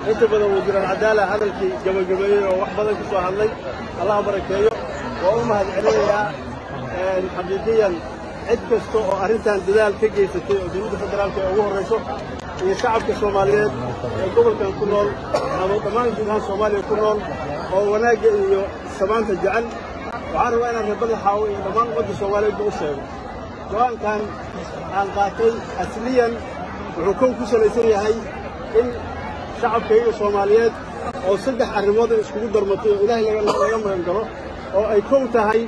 inta badan wasiiral cadaala hadalkii gabagabeeyey oo wax badan ka soo hadlay allaha barakeeyo waa u mahad celinayaa xaqiiqiyan cid kasta oo arrintan dadaal ka geysatay oo dowladda federaalka ee ugu horrayso iyo shacabka soomaaliyeed ee gobolkan ku nool ama dhammaan guud ahaan soomaaliya ku nool oo wanaagga iyo samaanta jecel waxaan rabaa inaan reer badaxaawo iyo dhammaan ummadda soomaaliyeedba u sheego go-aankan aan qaatay asliyan wuxuu kow ku salaysan yahay in shacabkayga soomaaliyeed oo saddex arrimood ay iskugu darmatay oo ilaahay laga magan galo oo ay kow tahay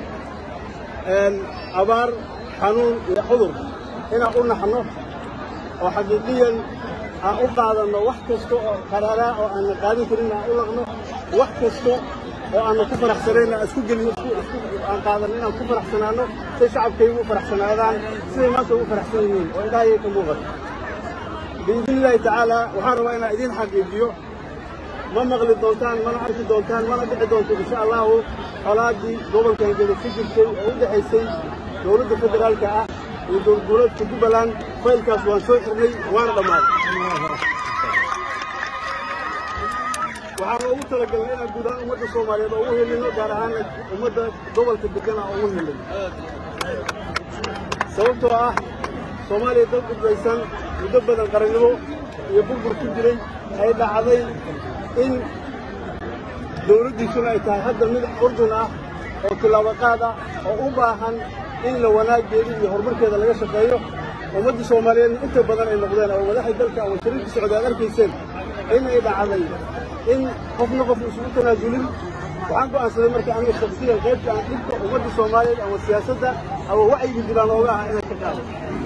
abaar xanuun iyo cudur inaan u naxno oo xaqiiqiyan aan u qaadanno wax kasta oo qaraaraa oo aanna qaadan karin aan u laqno wax kasta oo aanna ku faraxsanayn aan isku gelino aan qaadanno inaan ku faraxsanaanno say shacabkaygu u faraxsanaadaan siday maanta ugu faraxsan yihiin oo ilaahayay ka muuqato biidni illaahi tacaala waxaan rabaa inaan idiin xaqiijiyo ma maqli doontaan mana arki doontaan mana dhici doonto insha allahu colaaddii gobolkan geda ku jirtay oo u dhexaysay dowladda federaalka ah iyo dowladgoboleedka jubbaland faylkaas waan soo xirnay waana dhammaaday waxaan ugu talagalnay inaan guud ahaan ummadda soomaaliyeed oo ugu helino gaar ahaan ummadda gobolka degana oo ugu helin sababtoo ah soomaaliya dad udbaysan muddo badan qarannimo iyo burbur ku jiray ay dhacday in dowladdiisuna ay tahay hadda mid urdun ah oo tillaabaqaad ah oo u baahan in la wanaaggeeda iyo horumarkeeda laga shaqeeyo ummadda soomaaliyeedna inta badan ay noqdeen oo madaxda dalka ama shariirka socda ad arkayseen inay dhacday in qofna qof isugu tanaasulin waxaan go'aansaday marka aniga shaksiyan qaybta aan dhibka ummadda soomaaliyeed ama siyaasadda ama wacyiga dilaan ooga aha inaan ka qaado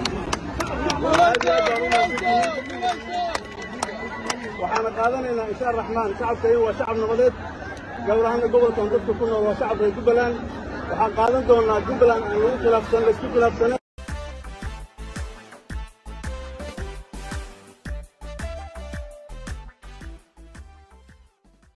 waxaana qaadanaynaa insha araxmaan shacabkayga waa shacab nabadeed gabar ahaana gobolkan dadka ku nool waa shacab reer jubbaland waxaan qaadan doonaa jubbaland aan lagu khilaafsan laysku khilaafsane